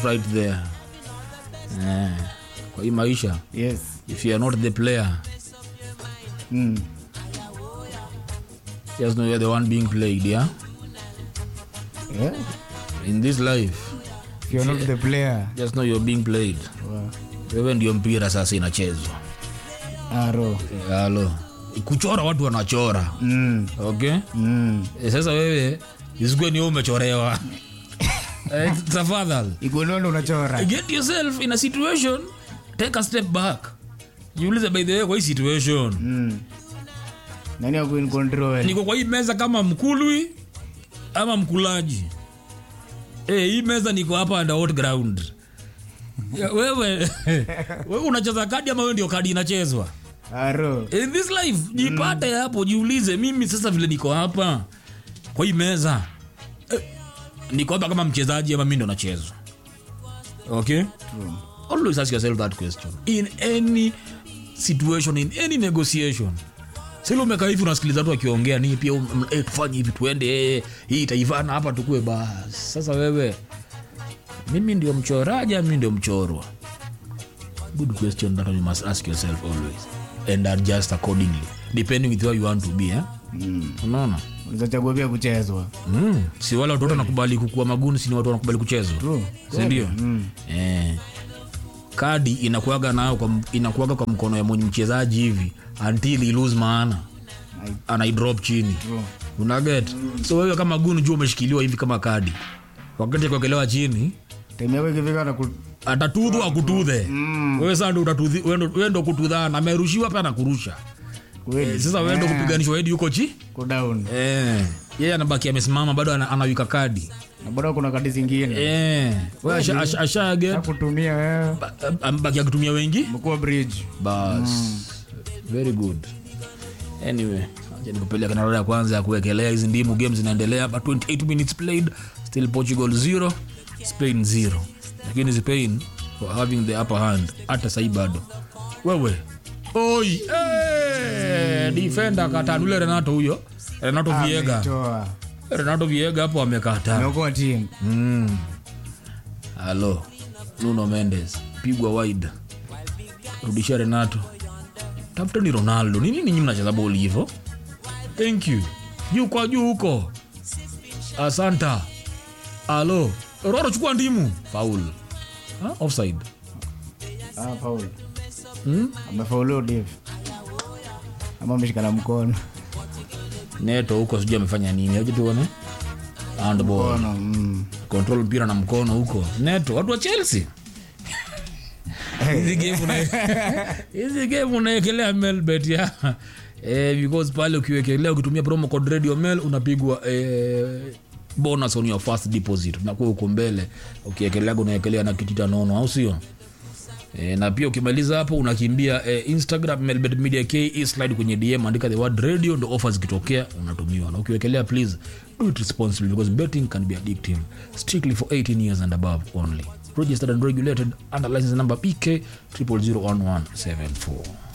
start right there eh, kwa hii maisha yes if you are not the player mm. just know you are the one being played yeah yeah. in this life if you're not the player just know you're being played wow. wewe ndio mpira sasa inachezwa aro halo kuchora watu wanachora mm. okay mm. e, sasa wewe isikue ni wewe umechorewa Eh, tafadhali igunondo unachora get yourself in a situation take a step back jiulize by the way kwa hii situation mm. nani ako in control niko kwa hii meza kama mkulwi ama mkulaji e, hii meza niko hapa under what ground Ya, wewe wewe unacheza kadi ama wewe ndio kadi inachezwa aro in this life jipate hapo jiulize mimi sasa vile niko hapa kwa hii meza eh, niko hapa kama mchezaji ama mi ndo nachezwa okay True. always ask yourself that question in any situation in any negotiation sile umekaa hivi unasikiliza watu wakiongea nii pia um, eh, tufanye hivi tuende eh, hii itaivana hapa tukue basi sasa wewe mimi ndio mchoraji ama mimi ndio mchorwa good question that you must ask yourself always and adjust accordingly depending with where you want to be eh? mm. unaona unachagua pia kuchezwa mm. si wale watu wote wanakubali kukua maguni si ni watu wanakubali kuchezwa True. sindio Mm. eh, kadi inakuaga nayo kwa, inakuaga kwa mkono ya mwenye mchezaji hivi until ilose maana Ai- anaidrop chini True. unaget so wewe kama gunu juu umeshikiliwa hivi kama kadi wakati ya kuekelewa chini time yako ikifika na ku... atatudhu akutudhe Mm. wewe saa ndo utatudhi- wewe ndo- wewe ndo kutudhana amerushiwa pia nakurusha kweli eh, sasa wewe ndo Eh, kupiganishwa hedi yuko chi ku down eh, yeye anabaki amesimama bado ana- anawika kadi na bado kuna kadi zingine eh, wewe asha- asha- ashaget kutumia wewe ba- amebaki akitumia wengi mkuu bridge bas very good anyway acha nikupeleka na rada ya kwanza ya kuwekelea hizi ndimu game zinaendelea but 28 minutes played still portugal 0 spain 0 lakini spain were having the upper hand hata sahii bado wewe oi hey, defender katanule renato huyo renato viega Ametoa. renato viega hapo amekata Ameokoa timu Mm. halo nuno mendes pigwa wide rudisha renato tafuta ni ronaldo ni nini nyinyi mnacheza boli hivo thank you juu kwa juu huko asanta halo roro chukua ndimu faul ha? offside ah, faul hmm? amefaulu div ama ameshikana mkono neto huko sijui amefanya nini aje tuone handball mkono mm. control mpira na mkono huko neto watu wa chelsea hizi game una- hizi game unaekelea melbet ya eh, because pale ukiwekelea ukitumia promo code radio mail unapigwa eh, bonus on your first deposit unakuwa uko mbele ukiekelea unaekelea na kitita nono au sio E, na pia ukimaliza hapo unakimbia e, instagram melbet media ke slide kwenye dm andika the word radio ndo offers zikitokea unatumiwa na ukiwekelea please do it responsibly because betting can be addictive strictly for 18 years and above only registered and regulated under license number pk 001174